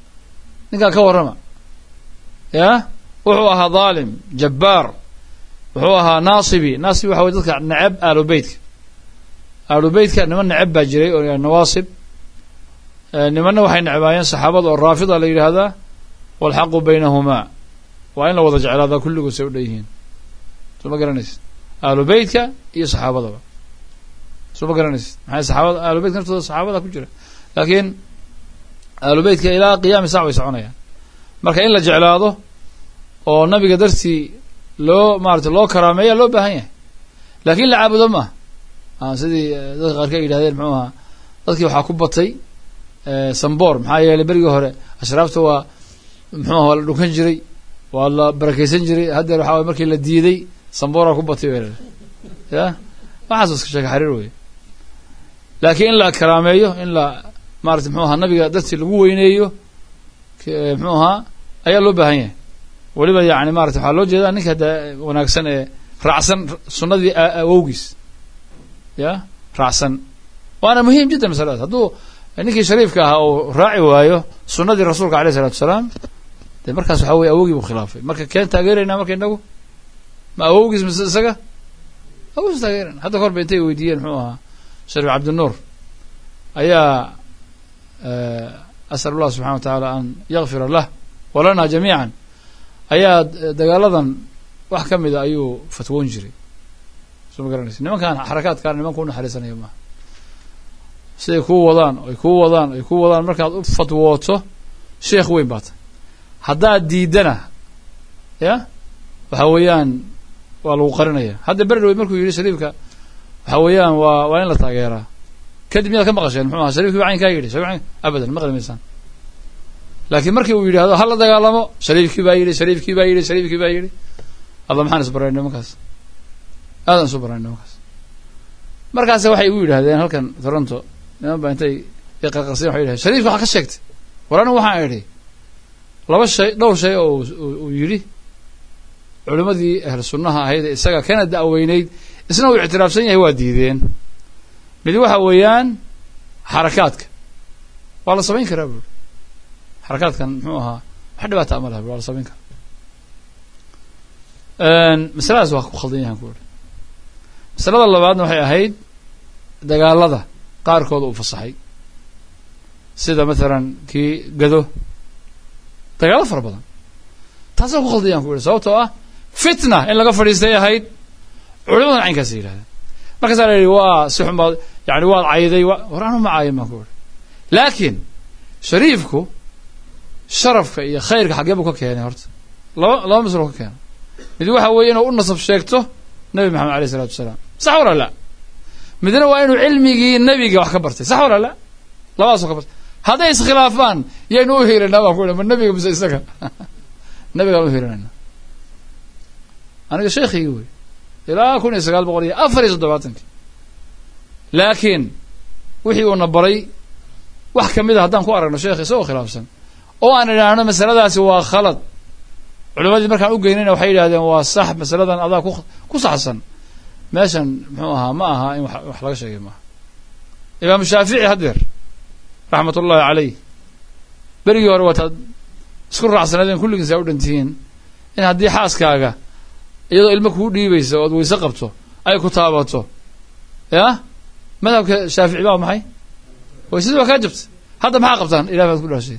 Speaker 1: ninkaa ka warrama ya wuxuu ahaa dhaalim jabbaar wuxuu ahaa naasibi naasibi waxa way dadka neceb aalubeytka aalubeytka niman neceb baa jiray oo nawaasib nimanna waxay necbaayeen saxaabada oo raafida la yidhaahdaa walxaqu baynahumaa waa in la wada jeclaadaa kulligood say u dhan yihiin soo ma garanaysid aalubeytka iyo saxaabadaba soo ma garanaysid maxay saxaabada aalubeytka naftooda saxaabada ku jira laakiin aalubeytka ilaa qiyaami sac way soconayaan marka in la jeclaado oo nabiga dartii loo maarata loo karaameeya loo baahan yahay laakiin la caabudo ma aha sidii dadka qaarka ay yidhahdeen muxuu ahaa dadkii waxaa ku batay samboor maxaa yeelay berigii hore ashraafta waa muxuu aha waa la dhunkan jiray waa la barakeysan jiray haddeer waxa way markii la diiday sambooraa ku batay weerar ya waxaas iska sheeka xariir wey laakiin in la karaameeyo in la maarata muxuu ahaa nabiga dartii lagu weyneeyo muxuu ahaa ayaa loo baahan yahay weliba yani marata waxaa loo jeedaa ninka de wanaagsan ee raacsan sunadii awowgiis ya raacsan waana muhiim jiddan masaladaas hadduu ninkii shariifka ahaa uu raaci waayo sunadii rasuulka aleyh isalatu wasalaam dee markaas waxa weye awowgii buu khilaafay marka keen taageeraynaa marka inagu ma awowgiis mise isaga awowgiis taageerayna hadda ka hor ba intay weydiiyeen muxuu ahaa shariif cabdinuur ayaa asal allah subxana wa tacaala an yakfira lah walana jamiican ayaa dagaaladan wax ka mida ayuu fatwoon jiray soo ma garanaysa nimankan xarakaadkaan nimanka u naxariisanaya maaha siday kuu wadaan ay kuu wadaan ay kuu wadaan markaad u fatwooto sheekh weyn baa tay haddaad diidana ya waxa weeyaan waa lagu qarinaya hadda berdhawey markuu yidhi shariifka waxa weeyaan waa waa in la taageeraa kadib miyaad ka maqasheen muxuu aha sharifkii ba caynkaa yidhi abadan maqli maysaan laakiin markii uu yidhahdo ha la dagaalamo shariifkii baa yidhi shariifkii baa yidhi shariifkii baa yidhi alla maxaan isbarayn nimankaas aadan isu barayn nimankaas markaas waxay igu yidhahdeen halkan toronto niman baa intay qarqarsayen waxay yidhahdeen shariifka waxaa ka sheegtay war anigu waxaan idhi laba shay dhowr shay oo uu yidhi culimmadii ahl sunnaha ahayd ee isaga kana da'weyneyd isna uu ictiraafsan yahay waa diideen mid waxa weeyaan xarakaadka waa la samayn karaa buuri xarakaadkan muxuu ahaa wax dhibaata ama laha bui waa la samayn karaa masaladaas waa ku khaldan yahan ku uri masalada labaadna waxay ahayd dagaalada qaarkooda uu fasaxay sida mathalan kii gado dagaalo fara badan taasoo ku khaldan yahan ku uri sababtoo ah fitna in laga fadhiistay ahayd culimadan caynkaasa yidhahdeen markaasaa la yihi waa si xun baad yani waad cayday war anu ma caayin baan ku uri laakiin shariifku sharafka iyo khayrka xaggee buu ka keenay horta laba laba maslo ka keenay mid waxa weeye inuu u nasab sheegto nabi maxamed aleyh isalatu wasalaam sax wala la midna waa inuu cilmigii nebiga wax ka bartay sax wala la labadaasoo ka bartay hadday iskhilaafaan yaynu u hiilinaa baan ku ihi ma nebiga mise isaga nebigaan u hiilinayna aniga sheekhigii wey ilaa kun iyo sagaal boqol iyo afar iyo toddobaatankii laakiin wixii uuna baray wax kamid a haddaan ku aragno sheekh isagoo khilaafsan oo aan idhaahno masaladaasi waa khalad culimadii markaan u geynayna waxay yidhahdeen waa sax masaladan adaa ku ku saxsan meeshan muxuu ahaa ma aha in wax laga sheegay maaha imaamu shaafici haddeer raxmat ullahi caleyh berigii hore waataad isku raacsanaadeen kulligiis aa u dhantihiin in haddii xaaskaaga iyadoo ilmo kuu dhiibaysa ood weyse qabto ay ku taabato ya madhabka shaafici baa maxay weysadii waa kaa jabta hadda maxaa qabtaan ilah baad ku dhaashay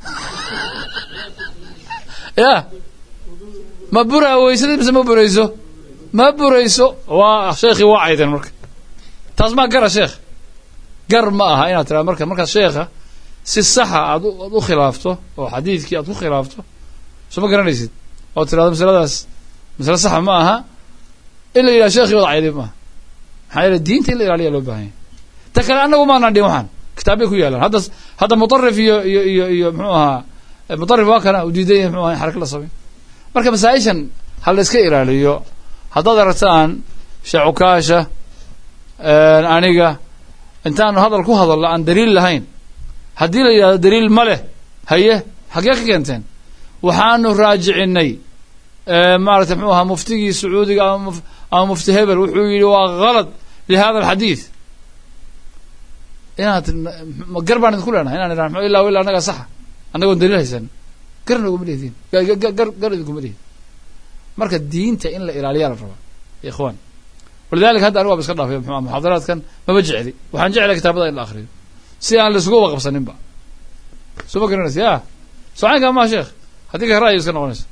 Speaker 1: ya ma bura weysadii mise ma burayso ma burayso waa sheekhii waa cayden marka taas maa gara sheekh gar ma aha inaad tiraado marka markaad sheekha si saxa aad aad u khilaafto oo xadiidkii aad ku khilaafto soo ma garanaysid oo tirahdo masaladaas masale saxa ma aha in la yidhaha sheekhii wada cayday maaha maxaa yeele diinta in la ilaaliya loo bahan yahay ta kale annagu maanaan dhin waxaan kitaabbay ku yaalaan hadda hadda mutarif iyo iyo iyo iyo muxuu ahaa mutarif waa kana u diidan yahay muxuu ahaa in xaraka la sameyn marka masaa-ishan ha la iska ilaaliyo haddaad aragtaan sheekh cukaasha aniga intaanu hadal ku hadallo aan daliil lahayn haddii la yidhahdo daliil ma leh haye xaggee ka keenteen waxaanu raajicinay maarata mxuu ahaa muftigii sacuudiga ama mufti hebel wuxuu yidhi waa kalad lihada alxadiid inaad gar baan idinku leenahay inaan idhahno illa illa annagaa saxa annagoon daliil haysan gar naguma lihdiin gar gar idinkuma lihid marka diinta in la ilaaliyaa la rabaa ikhwaan walidalika hadda anigu waaba iska dhaafay mxu muxaadaraadkan maba jecli waxaan jeclay kitaabada in la akriyo si aan laisugu wada qabsaninba soo ma garanaysa ya socaynka maa sheekh haddii ka ra'yi iska noqonaysa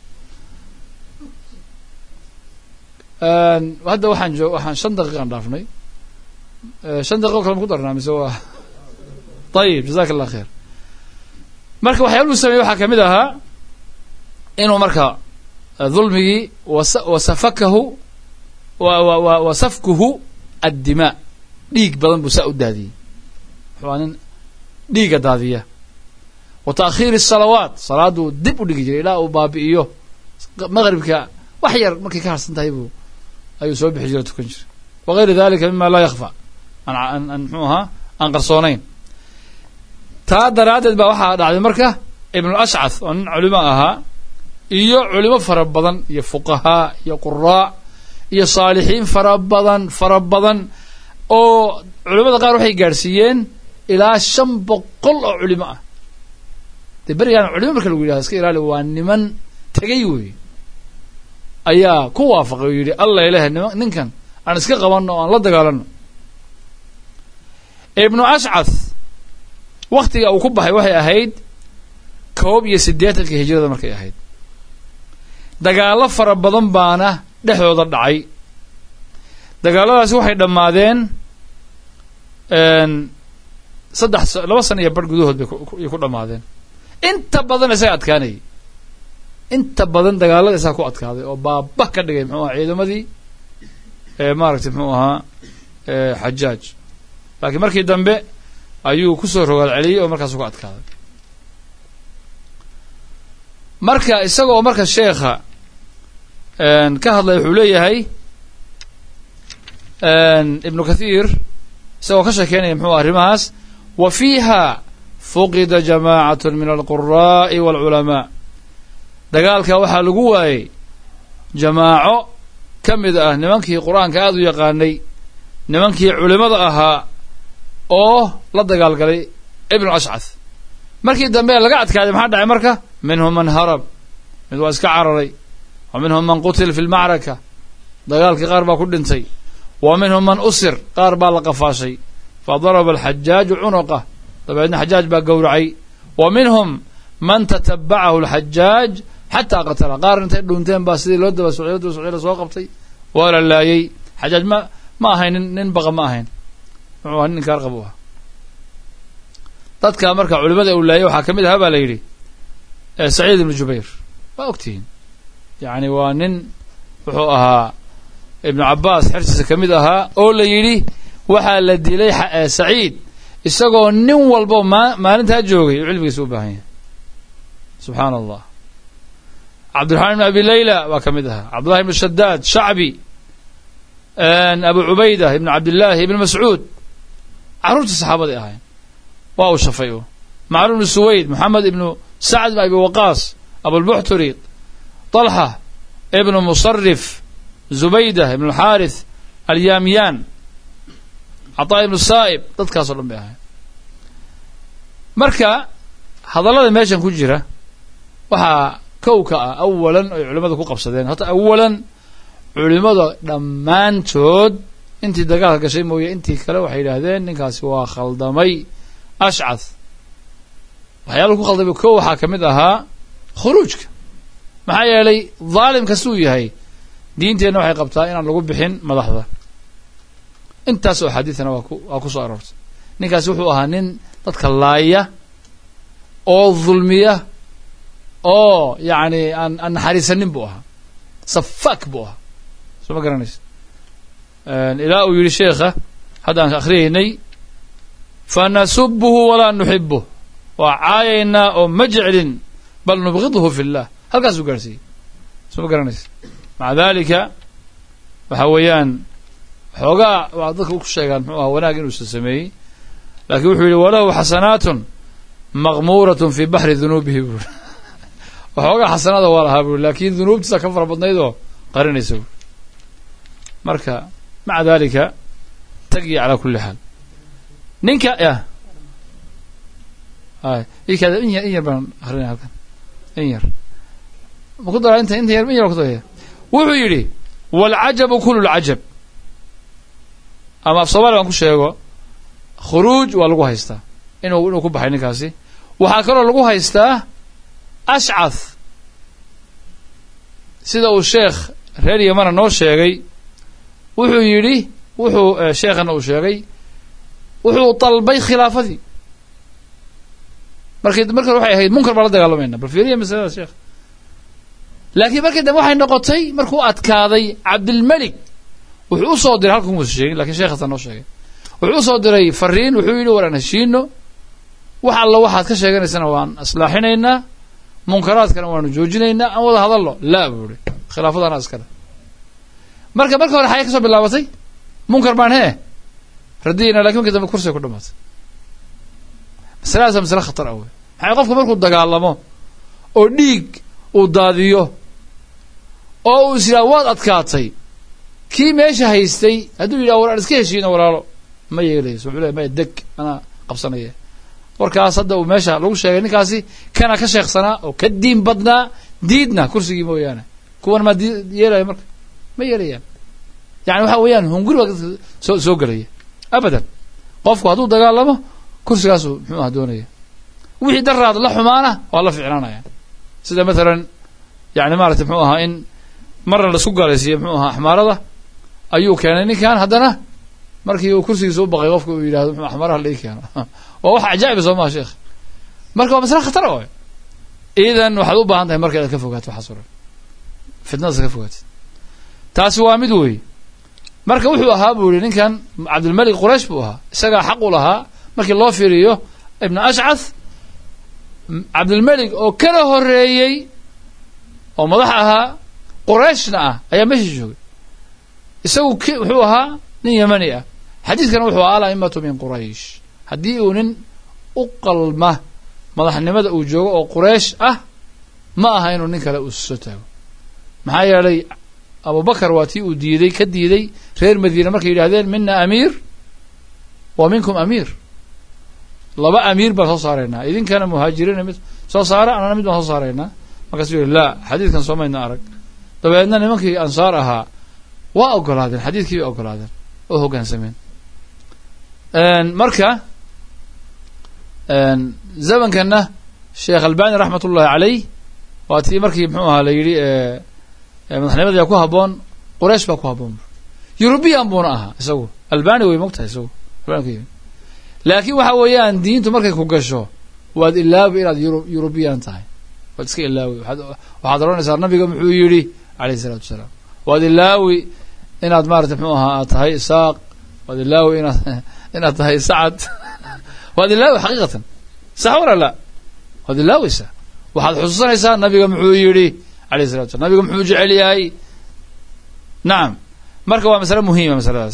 Speaker 1: hadda waxaan joo waxaan shan daqiiqaan dhaafnay shan daqiiqo kale ma ku darnaa mise waa ayib jazaka allah khair marka waxyaaluhu sameeyey waxaa kamid ahaa inuu marka dulmigii wasafakahu wa safkuhu addimaa dhiig badan buu saa u daadiyey wuxuu nin dhiiga daadiya wa ta'khiiri الsalawaat salaaduu dib u dhigi jiray ilaa uu baabi'iyo maqribka wax yar markay ka harsan tahay buu ayuu soo bixi jira tukan jiray wagayri dalika mima laa yakfa an mxuu ahaa aan qarsoonayn taa daraaddeed baa waxaa dhacday marka ibnu ashcath oo nin culimo ahaa iyo culimo fara badan iyo fuqahaa iyo quraa iyo saalixiin fara badan fara badan oo culimada qaar waxay gaadhsiiyeen ilaa shan boqol oo culimo ah dee berigaan culimo marka lagu yidhahdo iska ilaali waa niman tegay wey ayaa ku waafaqay oo yidhi alla ilaah nima ninkan aan iska qabanno o aan la dagaalanno ibnu ashcath waktiga uu ku baxay waxay ahayd koob iyo siddeetanka hijrada markay ahayd dagaallo fara badan baana dhexdooda dhacay dagaalladaasi waxay dhammaadeen saddex laba sana iyo bar gudahood bay kuay ku dhammaadeen inta badan isaga adkaanayay inta badan dagaallada isaga ku adkaaday oo baaba ka dhigay muxuu aha ciidamadii maaragtay muxuu ahaa xajaaj laakiin markii dambe ayuu kusoo rogaal celiyey oo markaasu ku adkaaday marka isaga oo marka sheekha ka hadlay wuxuu leeyahay ibnu kathiir isagoo ka sheekeynaya muxuu arrimahaas wa fiiha fuqida jamacat min alquraa'i waalculamaa dagaalka waxaa lagu waayey jamaaco ka mid ah nimankii qur-aanka aada u yaqaanay nimankii culimada ahaa oo la dagaalgalay ibnu ashcath markii dambe laga adkaaday maxaa dhacay marka minhum man harab mid waa iska cararay wa minhum man qutil fi lmacraka dagaalkii qaar baa ku dhintay wa minhum man usir qaar baa la qafaashay fa daraba alxajaaju cunuqah dabeedna xajaaj baa gowracay wa minhum man tatabacahu alxajaaj xataa qatala qaar intay dhunteen baa sidii loo daba socday daba socday lasoo qabtay waa la laayay xajaaj ma ma ahayn nin nin baqa ma ahayn muxuu aha nin inkaar qab u ah dadka marka culimada uu laayay waxaa ka mid ahaa baa la yidhi saciid ibnu jubayr waa ogtihiin yacni waa nin wuxuu ahaa ibnu cabaas xertiisa ka mid ahaa oo la yidhi waxaa la dilay saciid isagoo nin walbo maa maalintaa joogay uu cilmigiisa u baahan yahay subxaana allah cabdiraxmaan ibn abi layla waa ka mid ahaa cabdullahi ibnu shadaad shacbi abu cubayda ibnu cabdillaahi ibnu mascuud carruurtii saxaabaday ahayn waa uu shafay u macluum ibnu suwayd moxamed ibnu sacd ibn abi waqaas abulbuxturi طalxa ibnu musarif zubayda ibnu alxaarith alyaamyaan cataa ibnu saa'ib dadkaasoo dhan bay ahayn marka hadallada meeshan ku jira waxaa kow ka ah awalan ay culimmadu ku qabsadeen horta awalan culimmada dhammaantood intii dagaalka gashay mooye intii kale waxay yidhaahdeen ninkaasi waa khaldamay ashcath waxyaalahu ku khaldamay kow waxaa ka mid ahaa khuruujka maxaa yeelay dhaalim kastuu yahay diinteenna waxay qabtaa inaan lagu bixin madaxda intaas oo xadiidana waa ku waa ku soo aroortay ninkaasi wuxuu ahaa nin dadka laaya oo dulmiya oo yacni aan aan naxariisanin buu ahaa safaak buu ahaa soo ma garanaysa ilaa uu yidhi sheekha haddaan akhriyaynay fanasubuhu walaa nuxibuh waa caayaynaa oo ma jeclin bal nubgidhu fi llah halkaasuu gaarhsiiyey soo ma garanaysa maca dalika waxa weeyaan xoogaa waa dadka ku sheegaan muxuu ahaa wanaag inuusan sameeyey laakiin wuxuu yidhi walahu xasanaatun maqmuuratun fi baxri dunuubihi buuri waxoogaa xasanaada waa lahaa buuri laakiin dunuubtiisa ka fara badnayd oo qarinaysa buuri marka maca dalika tagiya calaa kulli xaal ninka ya ay ikaada in yar in yar baan akrinaya halkan in yar ma ku daraa inta inta yar in yar ku daraya wuxuu yidhi waalcajabu kulu lcajab ama af soomaali baan ku sheego khuruuj waa lagu haystaa inuu inuu ku baxay ninkaasi waxaa kaloo lagu haystaa ashcath sida uu sheekh reer yamana noo sheegay wuxuu yidhi wuxuu sheekhana uu sheegay wuxuu dalbay khilaafadii markii marka waxay ahayd munkar baan la dagaalamayna bal fiiriya masalada sheekh laakiin markii dambe waxay noqotay markuu adkaaday cabdilmelik wuxuu usoo diray halka kumuusa sheegin lakin sheekhaasa noo sheegay wuxuu usoo diray fariin wuxuu yidhi war aan heshiino wax alla waxaad ka sheeganaysana waan islaaxinaynaa munkaraadkana waanu joojinaynaa aan wada hadallo laa buu ihi khilaafadana iskale marka marka hore xagee ka soo bilaabatay munkar baan hee radiyayna lakin markii dambe kursiga ku dhamaatay masaladaasa masale khatar ah wey maxay qofku markuu dagaalamo oo dhiig uu daadiyo oo uu is yidhaha waad adkaatay kii meesha haystay hadduu yidhaha war aan iska heshiino walaalo ma yeelayso wuxuu leey maya deg anaa qabsanaya warkaas hadda uu meesha lagu sheegay ninkaasi kana ka sheeksanaa oo ka diin badnaa diidna kursigii mooyaane kuwan maa di yeelaya marka ma yeelayaan yani waxa weeyaan hunguri baa dadka soo soo gelaya abadan qofku hadduu dagaalamo kursigaasuu muxuu aha doonaya wixii daraad la xumaana waa la ficnaanaya sida mathalan yani maarata muxuu ahaa in marna laisku gaalaysiiyo muxuu ahaa axmaarada ayuu keenay ninkan haddana markii uu kursigiisa u baqay qofka uu yidhahdo muxuu axmaaraha la ii keeno waa wax cajaa'iba soo maha sheekh marka waa masale khatara o idan waxaad u baahan tahay marka inaad ka fogaato waxaas o dhan fitnadaas ka fogaatid taasi waa mid wey marka wuxuu ahaa buu yihi ninkan cabdilmalik quraysh buu ahaa isagaa xaq u lahaa markii loo fiiriyo ibna ashcath cabdilmalik oo kala horeeyey oo madax ahaa qurayshna ah ayaa meesha joogay isagu k wuxuu ahaa nin yamani ah xadiidkana wuxuu ahaa alaimatu min quraysh haddii uu nin u qalma madaxnimada uu joogo oo quraysh ah ma aha inuu nin kale uu soo taago maxaa yeelay abubakar waa tii uu diiday ka diiday reer madiina markay yidhahdeen mina amiir wa minkum amiir laba amiir baan soo saaraynaa idinkana muhaajiriina mid soo saara anana mid baan soo saaraynaa markaasuu yihi laa xadiidkan soo mayna arag dabeedna nimankii ansaar ahaa waa ogolaadeen xadiidkii bay ogolaadeen oo hoggaansameen marka zamankana sheekh albani raxmat ullahi caleyh waa tii markii muxuu ahaa la yidhi madaxnimadaya ku haboon quraysh baa ku haboon yurubiyan buuna ahaa isagu albani way mogtahay isagu laakiin waxa weeyaan diintu markay ku gasho waad ilaawi inaad yuru yurubiyan tahay waad iska ilaawi waxaad odhanaysaa nabiga muxuu yidhi alayh isalaatu wasalaam waad ilaawi inaad maarata muxuu ahaa aad tahay isaaq waad ilaawi inaad inaad tahay sacad waad ilaawi xaqiiqatan sax wala la waad ilaaweysaa waxaad xusuusanaysaa nabiga muxuu yidhi alayh salatu slam nabiga muxuu jecel yahay nacam marka waa masale muhiima masaladaas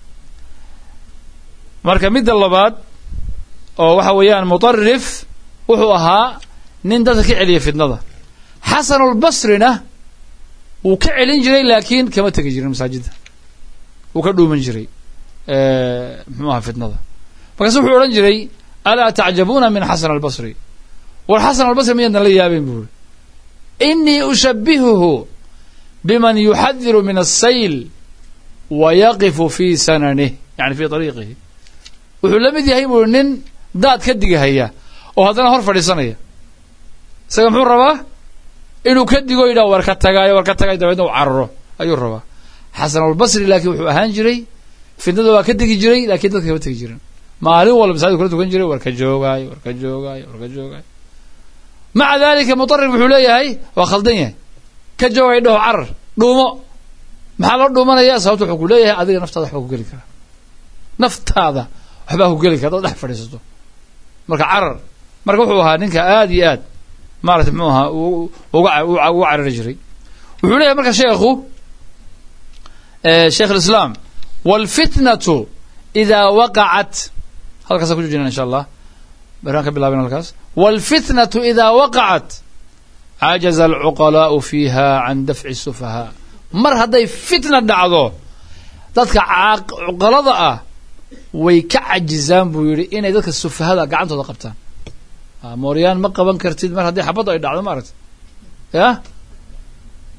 Speaker 1: marka midda labaad oo waxa weeyaan mutarif wuxuu ahaa nin dadka ka celiya fitnada xasanulbasrina wuu ka celin jiray laakiin kama tegi jirin masaajidda wuu ka dhuuman jiray muxuu ahaa fitnada markaasu wuxuu odhan jiray alaa tacjabuuna min xasan albasri war xasan albasri miyaadna la yaabeen buuri inii ushabihuhu biman yuxadiru min asayl wa yaqifu fi sananih yani fi ariiqihi wuxuu la mid yahay buuri nin daad ka digahaya oo haddana hor fadhiisanaya isaga muxuu rabaa inuu ka digo yidhaha war ka tagaayo war ka tagayo dabeedna u cararo ayuu rabaa xasanulbasri laakiin wuxuu ahaan jiray fitnada waa ka degi jiray lakiin dadka kama tegi jirin maalin walba masaajid kula tukan jiray war ka joogaayo war ka joogaayo war ka joogaayo maca dalika mutarif wuxuu leeyahay waa khaldan yahay ka joogay dhaho carar dhuumo maxaa loo dhuumanaya sababta wuxuu ku leeyahay adiga naftaada waxbaa ku geli karaa naftaada waxbaa ku geli kara dad dhex fadhiisato marka carar marka wuxuu ahaa ninka aad iyo aad maarata muxuu ahaa uga uga carari jiray wuxuu leeyahay marka sheekhu sheekh alislaam wاlfitnatu idaa waqacat halkaasa ku joojina insha allah baraan ka bilaabin halkaas wاlfitnatu idaa waqacat cajaza alcuqalaa'u fiiha can dafci الsufahaa mar hadday fitna dhacdo dadka cuqalada ah way ka cajizaan buu yidhi inay dadka sufahada gacantooda qabtaan mooryaan ma qaban kartid mar haddii xabaddu ay dhacdo ma aragti ya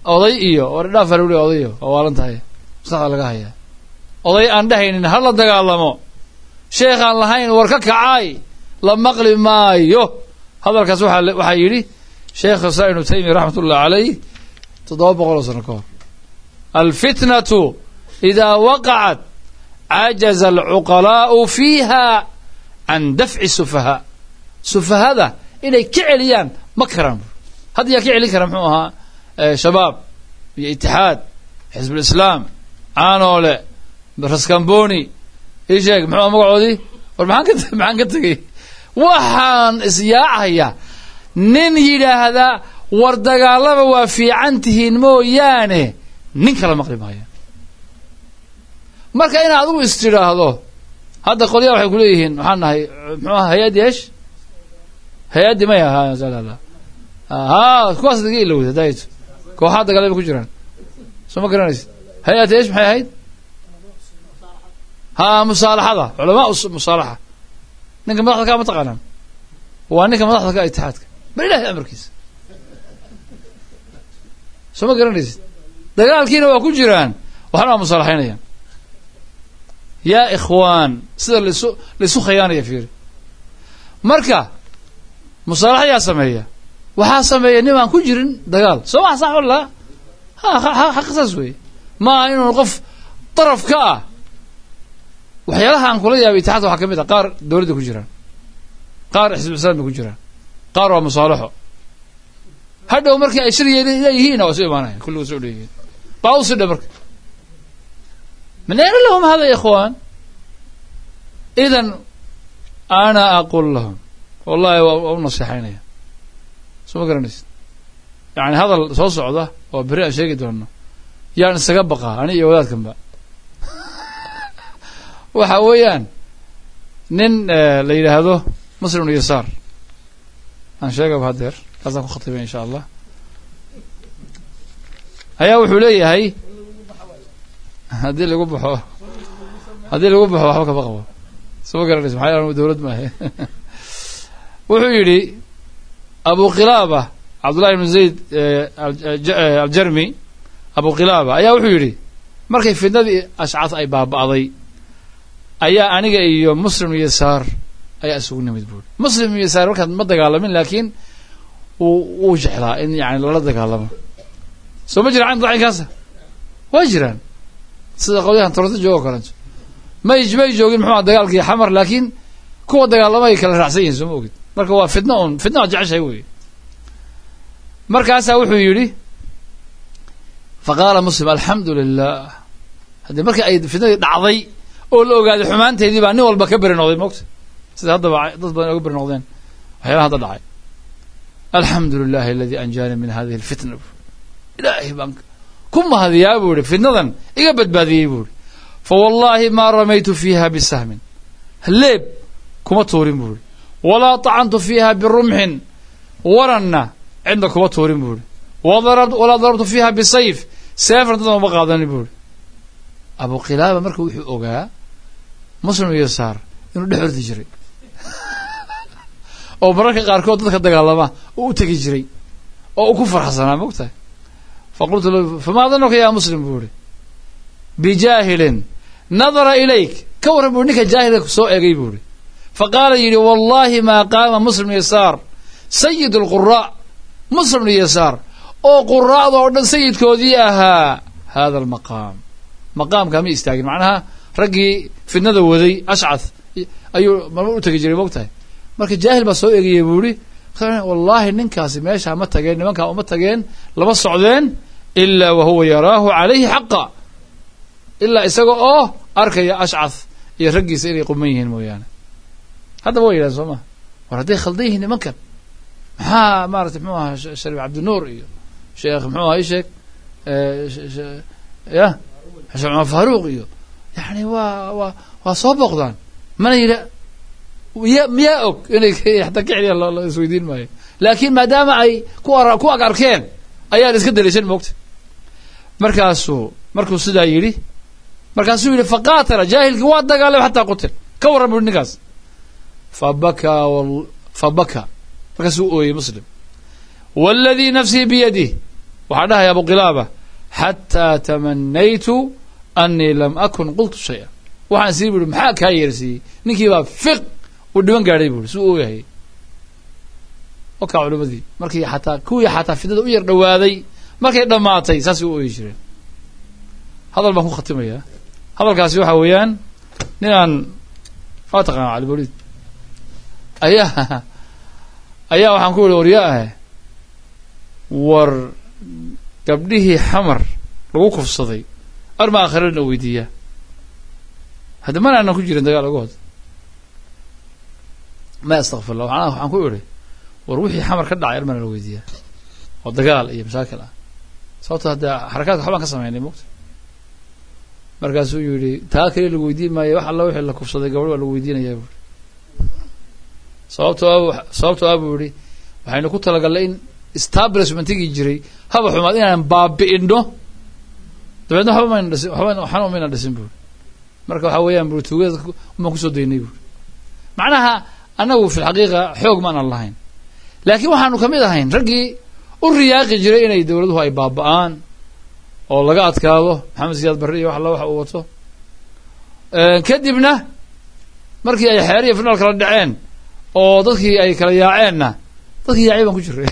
Speaker 1: oday iyo war dhaaf baa lagu leeyahay odayo waa waalan tahay maskaxda laga hayaa oday aan dhehaynin ha la dagaalamo sheekh aan lahayn war ka kacaay la maqli maayo hadalkaas waxaa waxaa yidhi sheekh islam ibnu taymiya raxmat ullahi calayh toddoba boqol oo sano ka hor alfitnatu idaa waqacat cajaza alcuqalaa'u fiiha can dafci sufahaa sufahada inay ka celiyaan ma karaan hadda yaa ka celin kara muxuu ahaa shabaab iyo itixaad xisbulislaam caanoole raskamboni ii sheeg muxuu magacoodii war maxaan ka maxaan ka tegey waxaan isyaacaya nin yidhaahda war dagaalama waa fiican tihiin mooyaane nin kala maqli maaya marka in adigu is tidhaahdo hadda qolyaha waxay ku leeyihiin waxaan nahay muxuu aha hay-addi esh hay-addi maya ha ha kuwaas daga ilowda daayto kooxaa dagaalama ku jiraan soo ma garanaysid hay-addi esh maxay ahayd ha musaalaxada culamaa musaalaxa ninka madaxda kaa ma taqaanaan waa ninka madaxda ka itixaadka bal ilahay amarkiisa soo ma garanaysid dagaalkiina waa ku jiraan waxna waa musaalaxaynayaan yaa ikhwaan sida laisu laisu khayaanaya fiiri marka musaalaxa yaa sameeya waxaa sameeya nin aan ku jirin dagaal soo maa sax walla ha xaq saas weeye maaha inuu qof daraf ka ah waxyaalaha aan kula yaabay itixaadka waxaa ka mid ah qaar dowladda ku jiraan qaar xisbu islam bay ku jiraan qaar waa musaalaxo hadhow markii ay shir leeyihiin waa isu imaanayan kulligood soo leeyihiin baa u sidha marka من أين لهم هذا يا إخوان إذا أنا أقول لهم والله ونصيحين سو ما قرنيس يعني هذا soo socda oo beri aan sheegi doono yaan isaga baqaa ani iyo wadaadkan ba waxa weeyaan nin la yidhaahdo muslim yasaar aan sheegaba hadeer kaasaan ku khatibay insha allah ayaa wuxuu leeyahay haddii lagu baxo haddii lagu baxo waxba kama qabo soo ma garanaysa maxaa yalan dowlad maahe wuxuu yidhi abu khilaaba cabdullahi ibnu zayd aljarmi abu khilaaba ayaa wuxuu yidhi markay fidnadii ashcad ay baaba'day ayaa aniga iyo muslim iyo yasaar ayaa isugu nimid buuri muslim iyo yasaar markaad ma dagaalamin laakiin wuu wuu jeclaa in yani lala dagaalamo soo ma jira dacinkaasa waa jiraan sida qolyahan toronto joogo kaleeto may may joogin muxuu dagaalkii xamar laakiin kuwa dagaalamay kala raacsan yihin soo ma ogid marka waa fitna un fitna waa jeceshahay wey markaasaa wuxuu yidhi faqaala muslim alxamdu lilah haddii markii ay fitnadii dhacday oo la ogaaday xumaanteedii baa nin walba ka beri noqday mogta sida haddaba dad badan oga beri noqdeen waxyaalaha hadda dhacay alxamdu lilahi aladi anjaani min hadihi alfitna ilaahay baan ku mahadiyaa buu ihi fitnadan iga badbaadiyey buu ihi fa wallaahi maa ramaytu fiiha bisahmin leeb kuma tuurin buu ihi walaa tacantu fiiha birumxin waranna cidna kuma tuurin buu ihi walaa darabtu fiiha bisayf seefna dadna uma qaadanin buu ihi abu khilaaba marka wuxuu ogaa muslim iyo saar inuu dhex ordi jiray oo mararka qaarkood dadka dagaalama uu u tegi jiray oo uu ku farxsanaa mogtahay faqultu lahu famaa danuka yaa muslim buu ihi bijaahilin nadara ilayk ka warran buu ninka jaahilka soo egay buu ihi faqaala yidhi wallahi maa qaama muslim yasaar sayid alquraa muslim yasaar oo quraa'da oo dhan sayidkoodii ahaa hada almaqaam maqaamkaa ma istaagin macnaha raggii fidnada waday ashcad ayuu marmar u tegi jiray mogtahay marka jaahil baa soo egayay buu ihi wallaahi ninkaasi meeshaa ma tageen nimankaa uma tageen lama socdeen ilaa wahuwa yaraahu calayhi xaqa ilaa isaga oo arkaya ashcad iyo raggiisa inay quman yihiin mooyaane haddaba way yidhahen soo maa war hadday khaldan yihiin nimankan maxaa maarata mxuu ahaa shariif cabdinuur iyo sheekh muxuu aha isheeg ya xuseen cumar faaruuq iyo yani waa waa waa soo booqdaan mana yidha ya miyaa og inay xataa ka celiyaan la isweydiin maayo laakiin maadaama ay ku ar ku ag arkeen ayaan iska daliishan moogta markaasuu markuu sidaa yidhi markaasuu yidhi faqaatala jaahilkii waa dagaalay xataa qutil ka warran bui ninkaas fabakaa fabakaa markaasuu ooyey muslim waladii nafsii biyadih waxaa dhahaya abu qilaaba xataa tamanaytu anii lam akun qultu shaya waxaan sii buhi maxaa kaa yeersiiyey ninkii baa fiq uu dhiban gaadhay buuri si u ogahay o kaa culimadii markii xataa kuwii xataa fidnada u yar dhawaaday markay dhammaatay saasay u ooyi jireen hadal baan ku khatimayaa hadalkaasi waxa weeyaan ninaan waa taqaana caliboliid ayaa ayaa waxaan ku yihi waryaa ah war gabdhihii xamar lagu kufsaday arma akhirana weydiiyaa hadda mana aanan ku jirin dagaal oga hod ma astakfirlah waana waxaan ku idhi war wixii xamar ka dhacay armana la weydiiyaa oo dagaal iyo mashaakil ah sababto hadda xarakaadka waxbaan ka sameynay mogta markaasuu yidhi taa keliya lagu weydiin maayo wax alla wixii la kufsaday gabadh waa lagu weydiinayaa buuri sababtoo a sababtoo ah buu yihi waxaynu ku talagalnay in establishmentigii jiray haba xumaad inaan baabi'ino dabeedna waxba mayna dhisin waxba waxna mayna dhisin buuri marka waxaa weeyaan buuri tuugada umaan kusoo daynay buuri macnaha annagu fi lxaqiiqa xoog maanan lahayn laakiin waxaanu kamid ahayn raggii u riyaaqi jiray inay dowladuhu ay baaba'aan oo laga adkaado maxamed siyaad barre iyo wax alla waxa uu wato kadibna markii ay xeer iyo finaal kala dhaceen oo dadkii ay kala yaaceenna dadkii yaacay baan ku jiray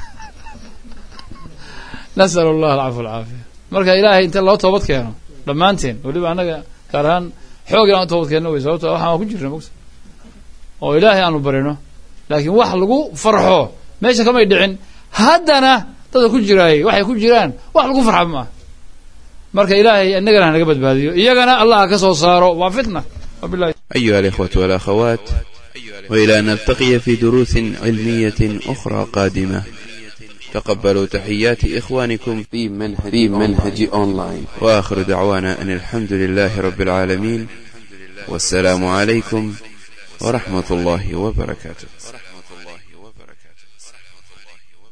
Speaker 1: nasal allah alcafu alcaafiya marka ilaahay inta loo toobad keeno dhammaanteen weliba annaga gaar ahaan xoog inaan u toobad keenno wey sababto waxaan waa ku jirna mogta oo ilaahay aanu barino laakiin wax lagu farxo meesha kamay dhicin haddana dadka ku jiraayay waxay ku jiraan wax lagu farxa ma ah marka ilaahay inagana hanaga badbaadiyo iyagana allah ka soo saaro waa fitna wabilahi
Speaker 2: أيها الإخوة والأخوات وإلى أن نلتقي في دروس علمية أخرى قادمة تقبلوا تحيات إخوانكم
Speaker 3: في منهج في منهج أونلاين
Speaker 2: وآخر دعوانا أن الحمد لله رب العالمين والسلام عليكم ورحمة الله وبركاته